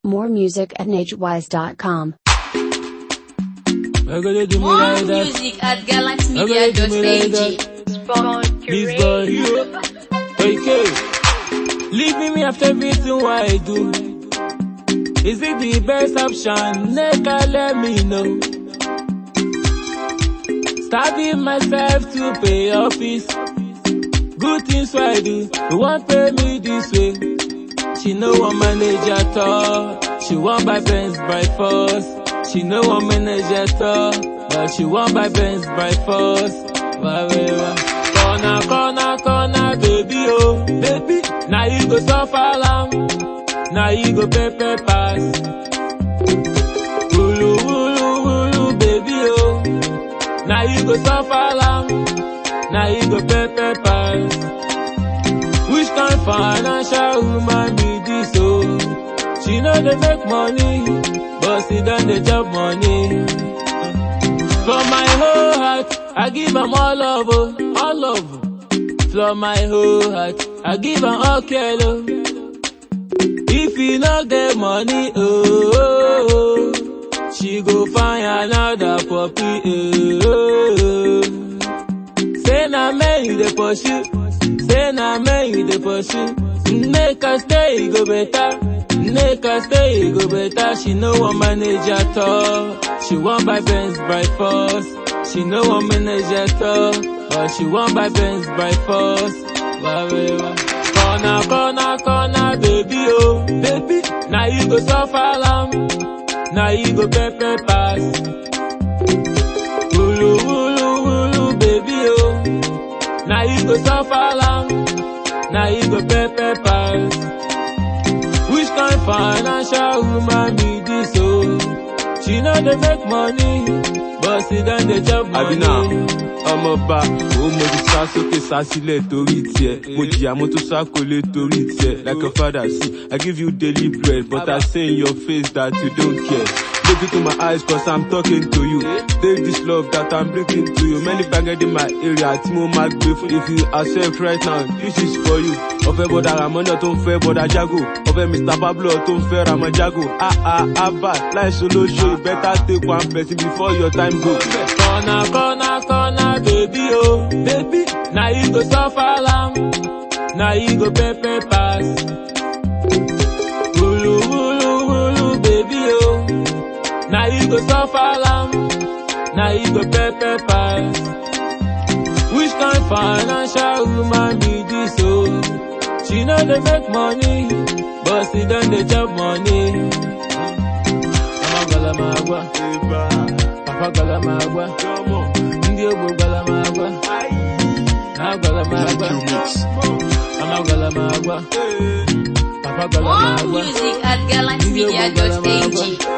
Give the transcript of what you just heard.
More music at NageWise.com. I gotta do me More like that. music at I gotta do me like galaxmedia.ag. that. This boy, you. Okay. Leaving me after everything what I do. Is it the best option? Nigga, let me know. Starving myself to pay office. Good things what I do. You won't pay me this way. She no one manage at all. She want buy Benz by force. She no one manage at all. But she want buy Benz by force. Whatever. Corner, corner, corner, baby, oh, baby. Now you go suffer long. Now you go pay, pay pass. Wulu, wulu, wulu, baby, oh. Now you go suffer long. Now you go pay, pay pass. Which kind financial woman be this oh? She know they make money, but she done the job money. From my whole heart, I give am all love, oh, all love. From my whole heart, I give am all care, oh. If you no get money, oh, oh, oh, she go find another puppy, oh, oh. Say na me you dey pursue, say na me you dey pursue. Make her stay, e go better. Make her stay, e go better. She no want manage at all. She want buy Benz by force. She no want manage at all, but she want buy Benz by force. Whatever. Corner, corner, corner, baby, oh, baby. Now you go suffer long. Now you go pay, pay pass. Wulu, wulu, wulu, baby, oh. Now you go suffer long. Now you go pay, pay pass. Which kind financial woman be this, oh? She know they make money, but she done the job money. Àbínà ọmọọba òun mo ti sá sókè sá sílẹ̀ torí tiẹ̀. Mo jìyà mo tún sá kólé torí tiẹ̀. Like a father see, I give you daily bread but I say in your face that you don't care. Look into my eyes cause I'm talking to you. Take this love that I'm bringing to you. Many banged in my area tí mo máa gbé fún. If you accept right now, this is for you. Ọ̀fẹ́ bọ̀dà Ramona tó ń fẹ́ bọ̀dà Jago. Ọ̀fẹ́ Mr Pablo tó ń fẹ́ Ramon Jago. Ah ah Abba láìsọ lóṣù you better take one person before your time go. Corner, corner, corner, baby, oh, baby. Now you go suffer long. Now you go pay, pay pass. Wulu, wulu, wulu, baby, oh. Now you go suffer long. Now you go pay, pay pass. Which kind financial woman be this, oh? She know they make money, but she done the job money. Amagalama Papa galamagwa, ndị ogbo galamagwa, ha galamagwa, mama galamagwa, papa More galamagwa, music at ndị ogbo galamagwa. galaxmedia.ag.